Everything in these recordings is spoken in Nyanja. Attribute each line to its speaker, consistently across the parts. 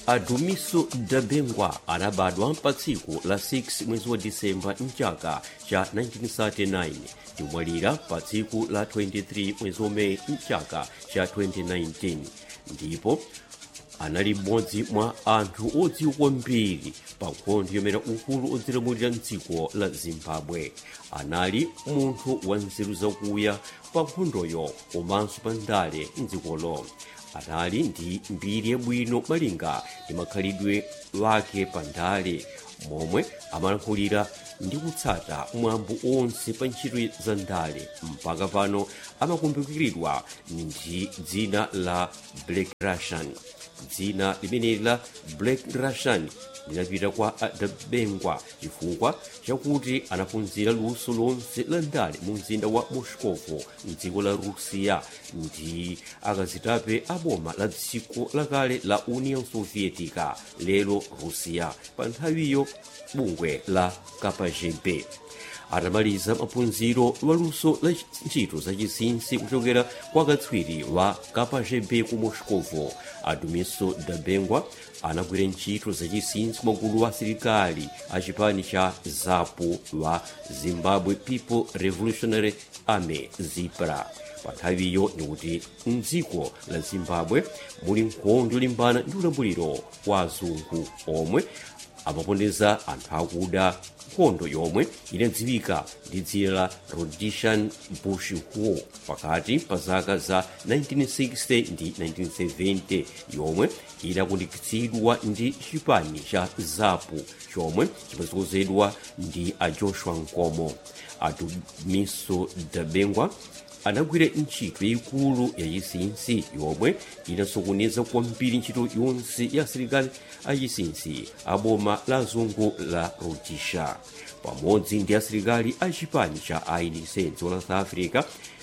Speaker 1: adumiso dabengwa anabadwa pa tsiku la 6 mwezi wa disemba mchaka cha 1939 ndimwalira pa tsiku la 23 mwezi wa meyi mchaka cha 2019 ndipo anali mmodzi mwa anthu odziwa kwambiri pa nkhondo yomera ukulu odzilamulira mdziko la zimbabwe anali munthu wa nzeru zakuya pa nkhondoyo komanso pa ndale mdzikolo anali ndi mbiri yabwino malinga ndi makhalidwe wake pa ndale momwe amalankhulira ndi kutsata mwambo onse pa ntchito za ndale mpaka pano amakumbukiridwa ndi dzina la black russian dzina limeneli la black russian linapita kwa adabengwa chifukwa chakuti anaphunzira luso lonse la ndale mu mzinda wa moscovo mdziko la rusiya ndi akazitape aboma la dziko lakale la union sovietica lero rusiya pa nthawiyo bungwe la kpgb atamaliza maphunziro waluso la ntchito zachinsinsi kuchokera kwa katswiri wa kpgb ku moscovo adumiso dabengwa anagwira ntchito zachinsinsi magulu wa asilikali a chipani cha zapu wa zimbabwe people revolutionary army zipra pa nthawiyo ndikuti mdziko la zimbabwe muli nkhondo yolimbana ndi ulamuliro wa azungu omwe amapondeza anthu akuda nkhondo yomwe inadziwika ndi dzina la rhodesian bush war pakati pa zaka za 1960 ndi 1970 yomwe inakundikitsidwa ndi chipani cha zapu chomwe chimatsogozedwa ndi a joshua nkomo adumiso dabengwa anagwira ntchito yayikulu yachinsinsi yomwe inasokoneza kwambiri ntchito yonse ya asilikali achinsinsi a boma la azungu la rhodesia pamodzi ndi asilikali a chipani cha ANC dziko la south africa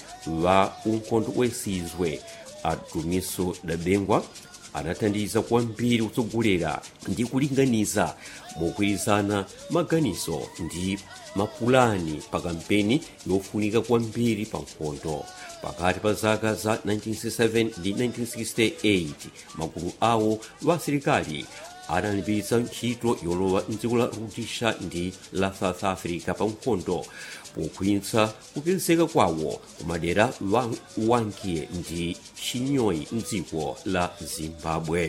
Speaker 1: wa unkhondo wesizwe adumiso dabengwa anathandiza kwambiri kutsogolera ndi kulinganiza mogwirizana maganizo ndi mapulani pa kampeni yofunika kwambiri pa nkhondo pakati pa zaka za 1967 ndi 1968 magulu awo wa asilikali analimbitsa ntchito yolowa mdziko la rhodesia ndi la south africa pa nkhondo pokhwinyitsa kupezeka kwawo kumadera wankiye ndi chinyoyi mdziko la zimbabwe